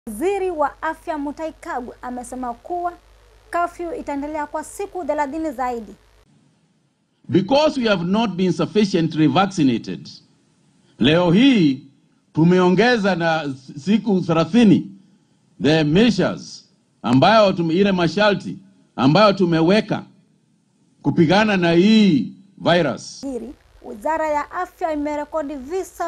Waziri wa Afya Mutahi Kagwe amesema kuwa kafyu itaendelea kwa siku thelathini zaidi. Because we have not been sufficiently vaccinated. Leo hii tumeongeza na siku 30 the measures ambayo tume, ile masharti ambayo tumeweka kupigana na hii virus. Hili, Wizara ya Afya imerekodi visa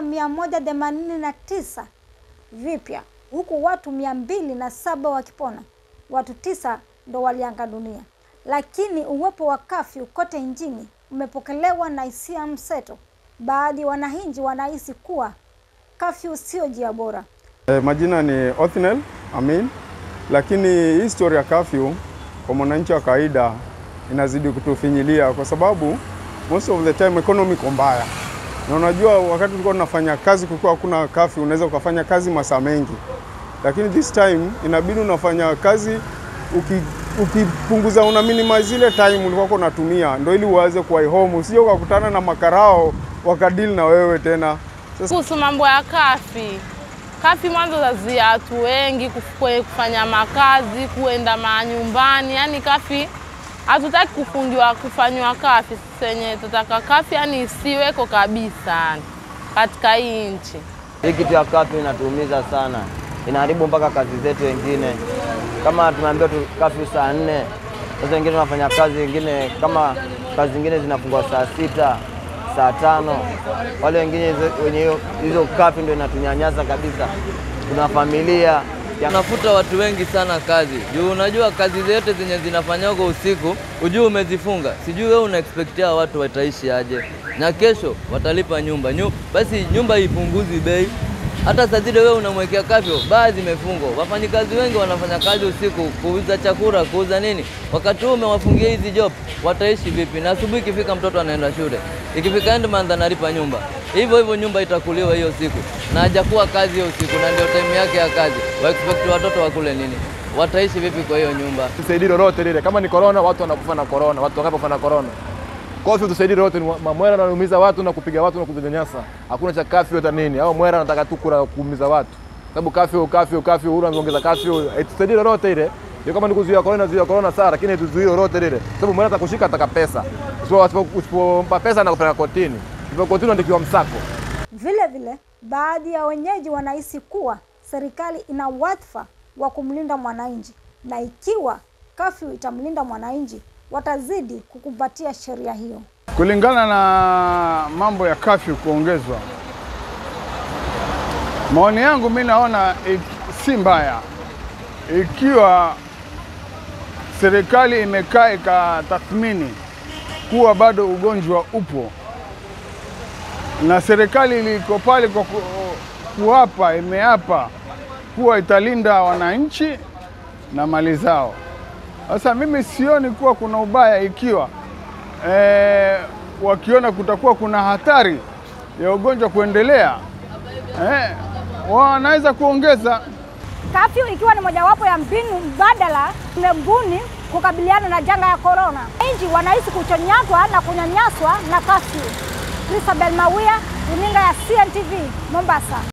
189 vipya huku watu mia mbili na saba wakipona. Watu tisa ndo walianga dunia, lakini uwepo wa kafyu kote nchini umepokelewa na hisia mseto. Baadhi ya wananchi wanahisi kuwa kafyu sio njia bora. E, majina ni Othnel Amin, lakini hii story ya kafyu kwa mwananchi wa kawaida inazidi kutufinyilia kwa sababu most of the time economy iko mbaya, na unajua wakati tulikuwa tunafanya kazi kukiwa hakuna kafyu, unaweza ukafanya kazi masaa mengi, lakini this time inabidi unafanya kazi uki, ukipunguza una minimize ile time ulikuwa unatumia, ndio ili uweze kuwa home, usije ukakutana na makarao wakadili na wewe tena. Sasa Kuhusu mambo ya kafi, kafi mwanzo zazia watu wengi kufue- kufanya makazi, kuenda manyumbani, yani kafi hatutaki kufungiwa kufanywa kafi. Sisi wenyewe tutaka kafi yani isiweko kabisa yani, katika hii nchi. Hii kitu ya kafyu inatuumiza sana, inaharibu mpaka kazi zetu. Wengine kama tumeambiwa tu kafyu saa nne, sasa wengine tunafanya kazi, wengine kama kazi zingine zinafungwa saa sita, saa tano. Wale wengine hizo- wenye hiyo- hizo kafyu ndio inatunyanyasa kabisa. Tuna familia Unafuta watu wengi sana kazi juu unajua kazi zote zenye zinafanywa huko usiku, ujue umezifunga, sijui wewe una expectia watu wataishi aje, na kesho watalipa nyumba Nyu, basi nyumba ipunguzi bei. Hata saa zile wewe unamwekea kafyo, baa zimefungwa, wafanyikazi wengi wanafanya kazi usiku, kuuza chakula, kuuza nini. Wakati huu umewafungia hizi job, wataishi vipi? Na asubuhi ikifika, mtoto anaenda shule, ikifika end month analipa nyumba, hivyo hivyo nyumba itakuliwa hiyo siku, na hajakuwa kazi hiyo siku, na ndio time yake ya kazi. Wa expect watoto wakule nini? Wataishi vipi kwa hiyo nyumba? tusaidie lolote lile. Kama ni corona, watu wanakufa na corona, watu wakapofa na corona. Kafyu tusaidie lolote, ni mamwera anaumiza watu na kupiga watu na kunyanyasa. Hakuna cha kafyu hata nini, au mwera anataka tu kula kuumiza watu, sababu kafyu kafyu kafyu, huyu ameongeza kafyu, tusaidie lolote ile. Ndio kama ni kuzuia corona, zuia corona sawa, lakini tuzuie lolote lile, sababu mwera atakushika ataka pesa. Usipo- usipo- Usipompa pesa anakupeleka kotini, usipo kotini andikiwa msako. Vile vile, baadhi ya wenyeji wanahisi kuwa serikali ina wadhifa wa kumlinda mwananchi, na ikiwa kafyu itamlinda mwananchi, watazidi kukumbatia sheria hiyo. Kulingana na mambo ya kafyu kuongezwa, maoni yangu mi naona ik- si mbaya ikiwa serikali imekaa ikatathmini kuwa bado ugonjwa upo na serikali iliko pale kwa ku, kuapa imeapa kuwa italinda wananchi na mali zao. Sasa mimi sioni kuwa kuna ubaya ikiwa eh, wakiona kutakuwa kuna hatari ya ugonjwa kuendelea eh, wanaweza kuongeza Kafyu ikiwa ni mojawapo ya mbinu mbadala tumebuni kukabiliana na janga ya korona. Wananchi wanahisi kuchonyatwa na kunyanyaswa na kafyu. Christabel Mawia, runinga ya CNTV, Mombasa.